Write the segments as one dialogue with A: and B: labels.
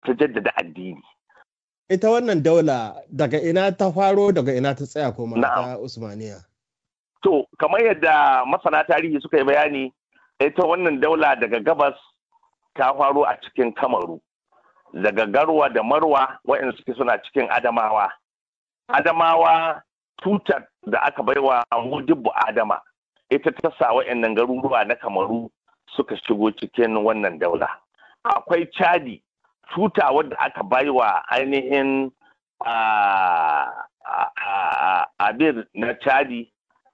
A: ta jaddada addini
B: ita wannan daula daga ina ta faro daga ina ta tsaya kuma ta usmaniya
A: to kamar yadda masana tarihi suka yi bayani ita wannan daula daga gabas ta faro a cikin kamaru daga garwa da marwa waɗanda suke suna cikin adamawa adamawa tutar da aka baiwa mudibbu adama ita ta sa waɗannan garuruwa na kamaru suka shigo cikin wannan daula akwai chadi tuta wadda aka baiwa ainihin abir na chadi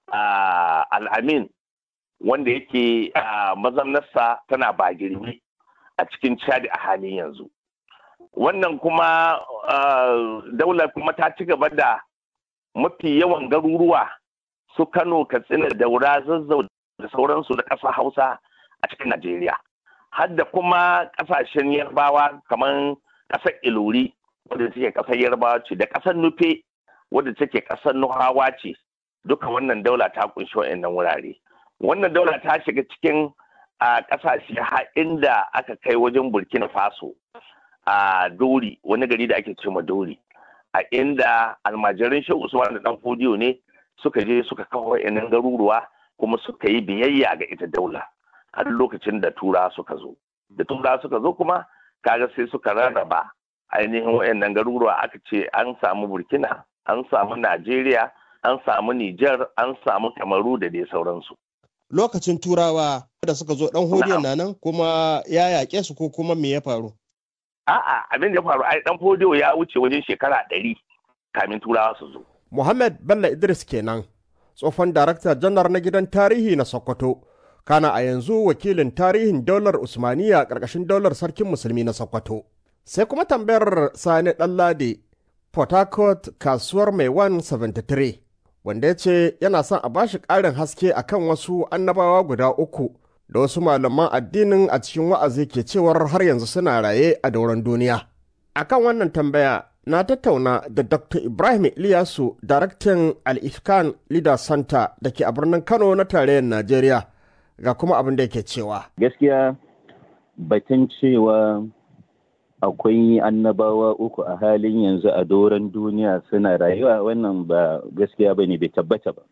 A: al'amin wanda yake mazamnarsa tana bagirmi a cikin chadi a halin yanzu wannan kuma daular kuma ta ci gaba da mafi yawan garuruwa su kano katsina daura zazzau da sauransu da ƙasa hausa a cikin najeriya har da kuma ƙasashen yarbawa kamar ƙasar ilori wadda take ƙasar yarbawa ce da ƙasar nufe wadda take ƙasar nuhawa ce duka wannan daula ta kunshi wa'annan wurare wannan daula ta shiga cikin a ƙasashe har inda aka kai wajen burkina faso a dori wani gari da ake ce ma dori a inda almajirin shehu usman da dan fodiyo ne suka je suka kawo wa'annan garuruwa kuma suka yi biyayya ga ita daula har lokacin da tura suka zo da tura suka zo kuma kaga sai suka rarraba ainihin wa'annan garuruwa aka ce an samu burkina an samu najeriya an samu nijar an samu kamaru da dai sauransu
B: lokacin turawa da suka zo dan hodiyan na nan kuma ya yaƙe su ko kuma me ya faru
A: a'a abin da ya faru ai dan hodiyo ya wuce wajen shekara ɗari kamin turawa su zo
B: Muhammad Bello Idris kenan tsohon darakta janar na gidan tarihi na Sokoto kana a yanzu wakilin tarihin daular Usmaniya ƙarƙashin daular sarkin musulmi na Sokoto. Sai kuma tambayar Sani Ɗanlade Port Harcourt kasuwar mai 173 wanda ya ce yana son a bashi ƙarin haske akan wasu annabawa guda uku da wasu malaman addinin a cikin wa'azi ke cewar har yanzu suna raye a dauran duniya. Akan wannan tambaya na tattauna da Dr. Ibrahim Iliyasu, daraktan Al-Ifkan Leader Center da ke a birnin Kano na tarayyar Najeriya, ga kuma abin da yake cewa.
C: Gaskiya batun cewa akwai annabawa uku a halin yanzu a doron duniya suna rayuwa wannan ba gaskiya ba ne bai tabbata ba.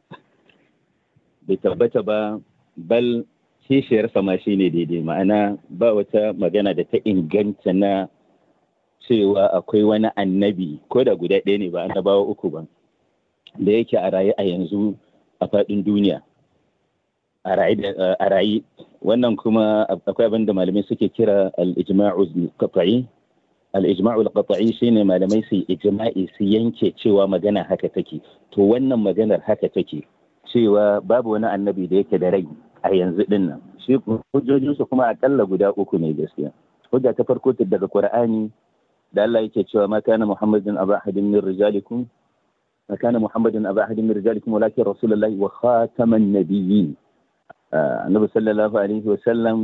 C: Bai tabbata ba bal kishiyarsa ma shi ne daidai ma'ana ba wata magana da ta inganta na cewa akwai wani annabi ko da guda ɗaya ne ba annabawa uku ba da yake a raye a yanzu a faɗin duniya a raye wannan kuma akwai abin da malamai suke kira al-ijma'ul qat'i al-ijma'ul qat'i shine malamai su ijma'i su yanke cewa magana haka take to wannan maganar haka take cewa babu wani annabi da yake da rai a yanzu din nan shi hujjojinsu kuma akalla guda uku ne gaskiya hujja ta farko daga qur'ani da Allah yake cewa ma kana Muhammadin aba ahadin min rijalikum ma kana Muhammadin aba ahadin min rijalikum walakin rasulullahi wa khataman nabiyyin annabi sallallahu alaihi wa sallam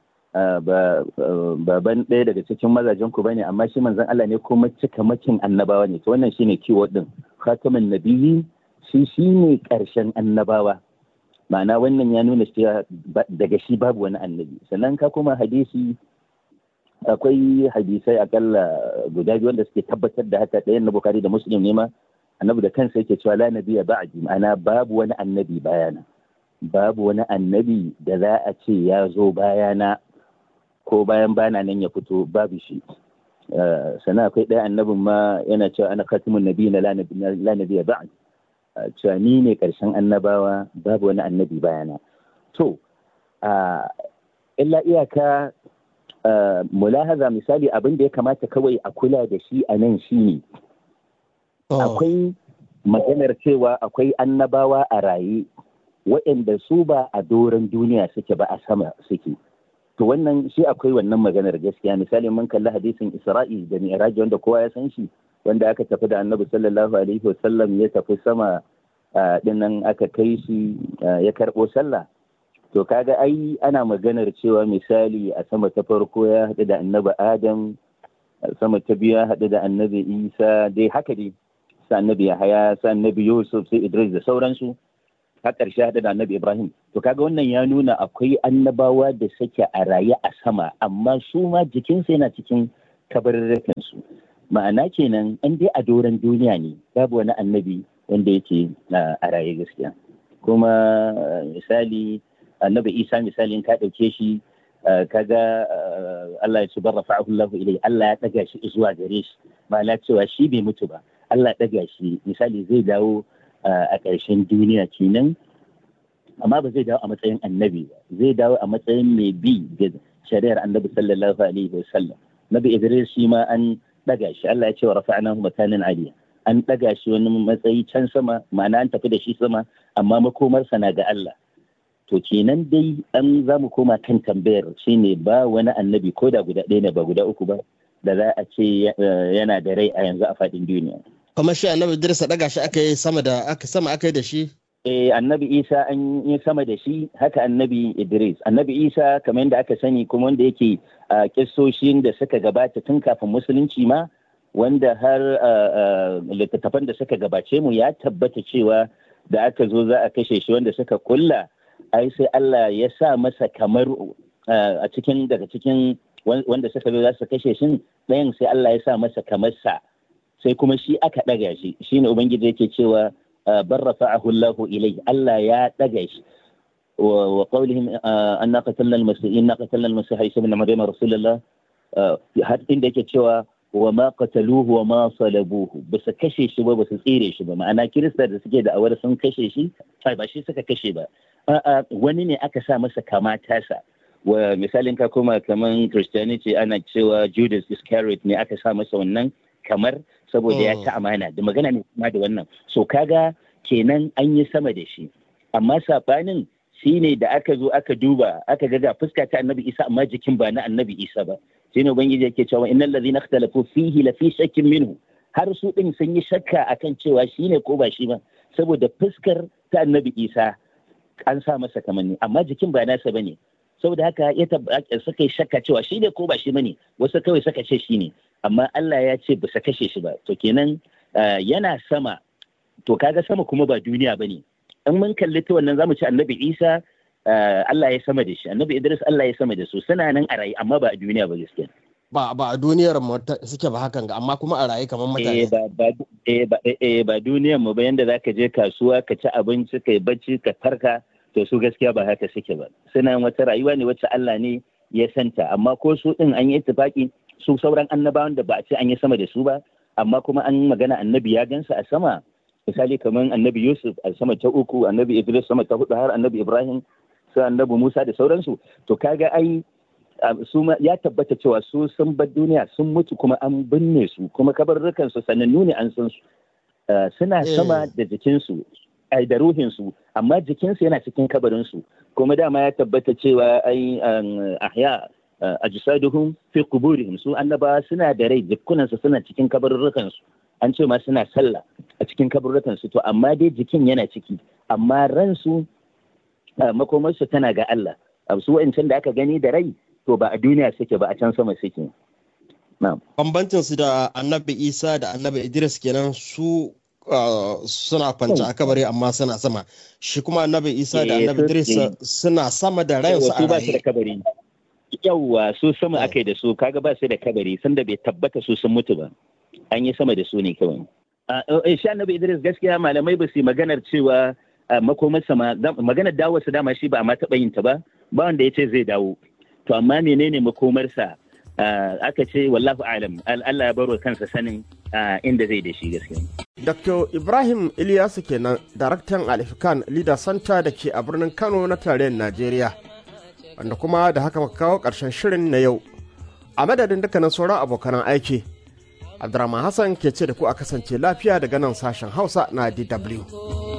C: baban ɗaya daga cikin mazajen ku bane amma shi manzon Allah ne kuma cikamakin annabawa ne to wannan shine keyword din khataman nabiyyin shi shine karshen annabawa ma'ana wannan ya nuna cewa daga shi babu wani annabi sannan ka kuma hadisi akwai hadisai akalla guda biyu wanda suke tabbatar da haka ɗayan na bukari da muslim ne ma annabi da kansa yake cewa la nabiya ba'di ma'ana babu wani annabi bayana babu wani annabi da za a ce ya zo bayana ko bayan bana nan ya fito babu shi sannan akwai ɗaya annabin ma yana cewa ana khatimun nabi na la nabiya ba'd cewa ni ne karshen annabawa babu wani annabi bayana to illa iyaka Uh, mulahaza misali abin da ya kamata kawai a kula da shi a nan shi ne oh. akwai maganar cewa akwai annabawa a raye waɗanda su ba a doron duniya suke ba a sama suke to wannan shi akwai wannan maganar gaskiya misali mun kalli hadisin isra'i da mi'raji wanda kowa ya san shi wanda aka tafi da annabi sallallahu alaihi wasallam ya tafi sama uh, dinnan aka kai shi uh, ya karɓo sallah to kaga ai ana maganar cewa misali a sama ta farko ya haɗu da annabi adam sama ta biyu ya haɗu da annabi isa dai haka dai sa annabi yahaya sa annabi yusuf sai idris da sauransu har ƙarshe haɗu da annabi ibrahim to kaga wannan ya nuna akwai annabawa da suke a raye a sama amma su ma jikinsu yana cikin kabarurrukan ma'ana kenan an dai a doron duniya ne babu wani annabi wanda yake a raye gaskiya kuma misali annabi isa misali ka ɗauke shi kaga Allah ya ce bar rafa'ahu Allah ilai Allah ya ɗaga shi zuwa gare shi ma'ana cewa shi bai mutu ba Allah ya ɗaga shi misali zai dawo a ƙarshen duniya kenan amma ba zai dawo a matsayin annabi ba zai dawo a matsayin mai bi ga shari'ar annabi sallallahu alaihi wa sallam nabi idris shi ma an daga shi Allah ya ce wa rafa'nahu makanan aliya an daga shi wani matsayi can sama ma'ana an tafi da shi sama amma makomarsa na ga Allah to kenan dai an za mu koma kan tambayar shine ba wani annabi ko da guda ɗaya ne ba guda uku ba da za a ce yana da rai a yanzu a faɗin duniya
B: kamar shi annabi Idris daga shi aka yi sama da aka sama aka yi da shi
C: eh annabi isa an yi sama da shi haka annabi idris annabi isa kamar yadda aka sani kuma wanda yake a kissoshin da suka gabata tun kafin musulunci ma wanda har littattafan da suka gabace mu ya tabbata cewa da aka zo za a kashe shi wanda suka kulla ai sai Allah ya sa masa kamar a cikin daga cikin wanda suka zo za su kashe shi ɗayan sai Allah ya sa masa kamar sa sai kuma shi aka ɗaga shi shine ubangiji yake cewa بل رفعه الله إليه ألا يا تجيش وقولهم أن قتلنا المسيح إن قتلنا المسيح عيسى بن مريم رسول الله har inda yake cewa wa ma qataluhu wa ma salabuhu ba su kashe shi ba ba su tsire shi ba ma'ana kirista da suke da awar sun kashe shi ai ba shi suka kashe ba a'a wani ne aka sa masa kama tasa wa misalin ka koma kaman christianity ana cewa judas iscariot ne aka sa masa wannan kamar saboda ya ci amana da magana ne kuma da wannan so kaga kenan an yi sama da shi amma sabanin shine da aka zo aka duba aka ga ga fuska ta annabi isa amma jikin ba na annabi isa ba shine ubangiji yake cewa innal ladhina ikhtalafu fihi la fi shakkin minhu har su din sun yi shakka akan cewa shine ko ba shi ba saboda fuskar ta annabi isa an sa masa kamanni amma jikin ba nasa bane saboda haka ya suka yi shakka cewa shi ne ko ba shi bane wasu kawai suka ce shi ne amma Allah ya ce ba su kashe shi ba to kenan yana sama to kaga sama kuma ba duniya bane in mun kalli ta wannan zamu ci annabi Isa Allah ya sama da shi annabi Idris Allah ya sama da su suna nan a raye amma ba a duniya ba gaskiya
B: ba ba a duniyar mu suke ba hakan ga amma kuma a raye kamar mutane
C: ba ba ba ba duniyar mu ba yanda zaka je kasuwa ka ci abinci kai bacci ka farka to su gaskiya ba haka suke ba suna wata rayuwa ne wacce Allah ne ya santa amma ko su din an yi ittifaki su sauran annabawan da ba a ce an yi sama da su ba amma kuma an magana annabi ya gansa a sama misali kamar annabi Yusuf a sama ta uku annabi Idris sama ta hudu har annabi Ibrahim sai annabi Musa da sauransu to kaga ai su ya tabbata cewa su sun bar duniya sun mutu kuma an binne su kuma kabarrukan su sanannu ne an san su suna sama da jikinsu ai da ruhinsu amma jikinsu yana cikin kabarinsu kuma dama ya tabbata cewa ai ahya ajsaduhum fi quburihim su annaba suna da rai jikunansu suna cikin kabarurrukan su an ce ma suna sallah a cikin kabarurrukan su to amma dai jikin yana ciki amma ransu makomarsu tana ga Allah su wa'ancan da aka gani da rai to ba a duniya suke ba a can sama suke na'am
B: bambancin su da annabi Isa da annabi Idris kenan su suna kwanci a kabari amma suna sama shi kuma annabi isa da annabi idris suna sama da rayansu a
C: raye yawwa su sama aka yi da su kaga ba su da kabari sanda bai tabbata su sun mutu ba an yi sama da su ne kawai shi annabi idris gaskiya malamai ba su yi maganar cewa makomarsa maganar dawo su dama shi ba a ma taɓa yin ta ba ba wanda ya ce zai dawo to amma menene makomarsa aka ce wallahu alam Allah ya baro kansa sanin inda zai da shi gaskiya
B: Dr. Ibrahim Ilyasu kenan, daraktan Alifikan Leader Center da ke a birnin Kano na tarayyar Najeriya. Wanda kuma da haka muka kawo ƙarshen shirin na yau. A madadin dukkanin sauran abokan aiki, Abdurrahman Hassan ke ce da ku a kasance lafiya daga nan sashen Hausa na DW.